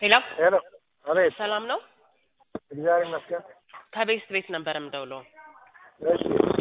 ሄሎ ሄሎ፣ አቤት። ሰላም ነው? እግዚአብሔር ይመስገን። ከቤስት ቤት ነበር የምደውለው። እሺ፣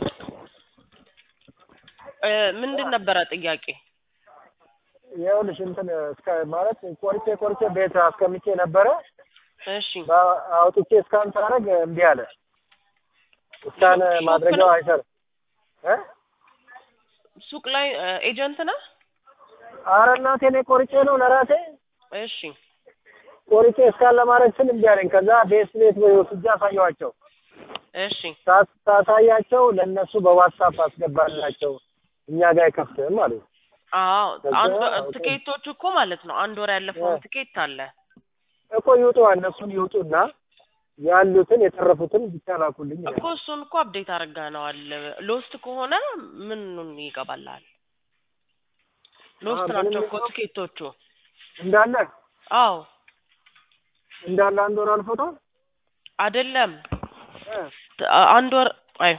እ ምንድን ነበረ ጥያቄ? ይኸውልሽ እንትን እስከ ማለት ቆርጬ ቆርጬ ቤት አስቀምጬ ነበረ። እሺ በ- አውጥቼ እስካን ሳደርግ እምቢ አለ። እስካን ሾፕ ማድረጊያው ነው? አይሰራም። እ ሱቅ ላይ እ ኤጀንት ነህ? ኧረ እናቴ እኔ ቆርጬ ነው ለራሴ እሺ ቆርጬ እስካን ለማድረግ ስል እምቢ አለኝ። ከዛ ቤት ቤት ወስጄ አሳየኋቸው። እሺ ሳ- ሳሳያቸው ለእነሱ በዋትሳፕ አስገባላቸው እኛ ጋር አይከፍትም አሉ። አዎ ከዛ አንድ ኦኬ። ትኬቶቹ እኮ ማለት ነው አንድ ወር ያለፈውን እ። ትኬት አለ እኮ ይውጡ እነሱን ይውጡና ያሉትን የተረፉትን ብቻ ላኩልኝ ይላል። እኮ እሱን እኮ አፕዴት አድርገነዋል። ሎስት ከሆነ ምኑን ይገባልሃል? ሎስት አዎ፣ ናቸው ምንም እኮ የለውም። ትኬቶቹ። እንዳለ አዎ እንዳለ አንድ ወር አልፎታል። አይደለም እ ት- አ- አንድ ወር አይ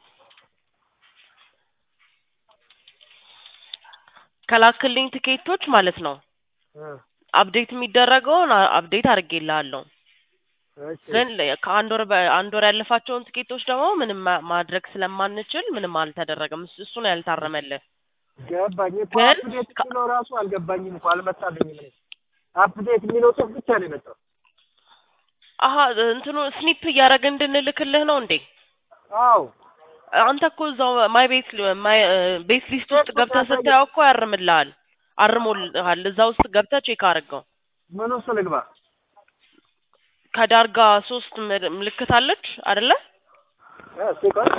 ከላክልኝ ትኬቶች ማለት ነው እ አፕዴት የሚደረገውን አ- አፕዴት አድርጌልሃለሁ። እሺ ግን ለ- ከአንድ ወር በ- አንድ ወር ያለፋቸውን ትኬቶች ደግሞ ምንም ማ- ማድረግ ስለማንችል ምንም አልተደረገም። እሱ እሱ ነው ያልታረመልህ። ገባኝ እኮ ግን አፕዴት ከ- የሚለው ራሱ አልገባኝም እኮ አልመጣልኝም። እኔ አፕዴት የሚለው ጽሑፍ ብቻ ነው የመጣው። አሀ እንትኑ ስኒፕ እያደረግ እንድንልክልህ ነው እንዴ? አዎ አንተ እኮ እዛው ማይ ቤት ማይ ቤት ሊስት ውስጥ ገብተህ ስታየው እኮ ያርምልሃል፣ አርሞልሃል። እዛ ውስጥ ገብተህ ቼክ አድርገው። ምን ውስጥ ልግባ? ከዳርጋ ሶስት ምል- ምልክት አለች አይደለ? እ እስኪ ቆይ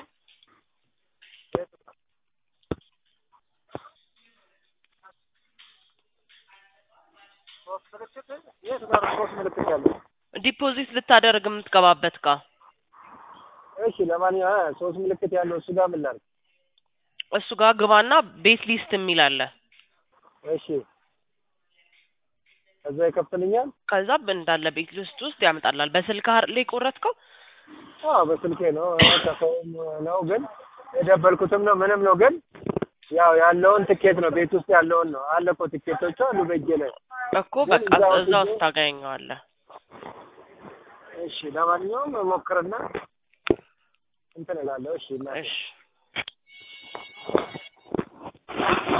ሶስት ምልክት የት ጋር ነው ሶስት ምልክት ያለው? ዲፖዚት ልታደርግ የምትገባበት ጋር እሺ ለማንኛውም እ ሶስት ምልክት ያለው እሱ ጋር ምን ላድርግ? እሱ ጋር ግባና ቤት ሊስት የሚል አለ። እሺ ከዛ ይከፍትልኛል? ከዛ እንዳለ ቤት ሊስት ውስጥ ያመጣላል። በስልክ ላይ ቆረጥከው? አዎ በስልኬ ነው እ ከሰውም ነው ግን የደበልኩትም ነው ምንም ነው ግን ያው ያለውን ትኬት ነው ቤት ውስጥ ያለውን ነው አለ እኮ ትኬቶቹ አሉ በእጄ ላይ እኮ ግን በቃ እዛ እዛ ወስጄ- ውስጥ ታገኘዋለህ። እሺ ለማንኛውም ሞክርና እንትን እላለሁ እሺ እናቴ እሺ